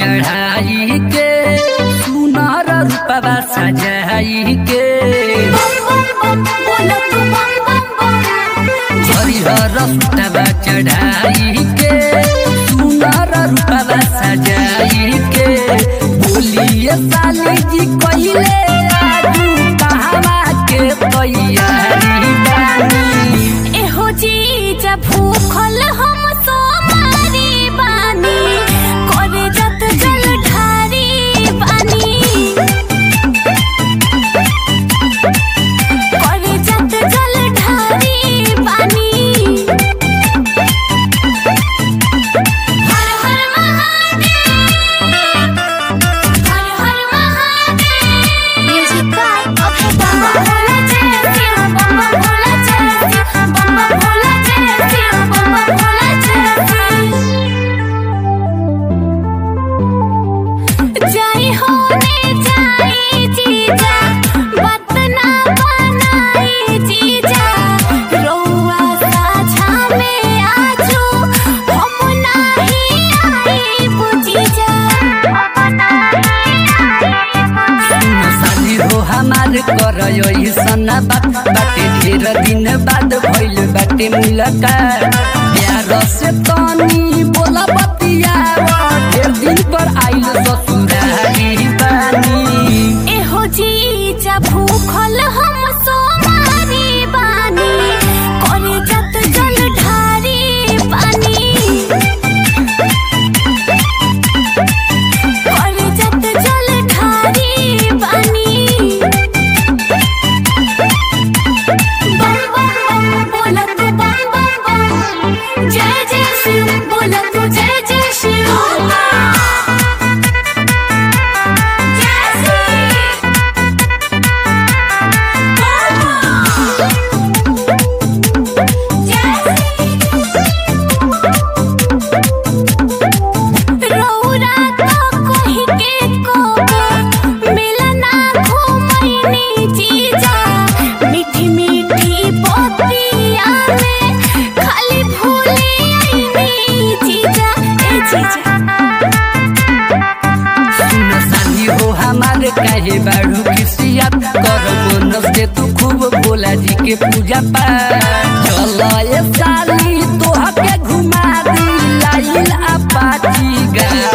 चढ़ाई के सुनर रूपवा सजाई के हरिहर सुतवा चढ़ाई के सुनर रूपवा सजाई के बोलिए साली जी कइले आजू कहवा के तैयारी बानी एहो जीजा भूखल हम सोमारी बानी करे जत जल ढारी बानी करे जत जल ढारी बानी हर हर महादेव हर हर महादेव म्यूजिक बाय अभय बाबा भोला जय शिव बाबा भोला जय शिव बाबा भोला जय शिव बाबा भोला जय शिव जय होने जाई जीजा बात ना बनाई जीजा रउआ साझा में आजू हम नाही आई बुझीजा हम नाही आई बुझीजा साली हो हमार कर सना बात बाटे ढेर दिन बाद भइल बाटे मुलाकात प्यार से तनी बोला बतिया ढेर दिन पर आइल ससुरारी बानी एहो जीजा भूखल हम सोमारी बानी करे जत जल ढारी पानी करे जत जल ढारी पानी बम बम बम बोला तू बम बम बम जय जय शिव बोला तू जय जय शिव जय शिव रौरा तो कहि के को मिलना घुमैनी जीजा मीठी मीठी बतिया में खाली भूली आईनी जीजा ए जीजा सुन साली हो हमार काहे बाड़ू खिसियत कर बोनस दे तू खूब भोला जी के पूजा पाठ चल ए साली तोह के घुमा दी लाइल अपाची गा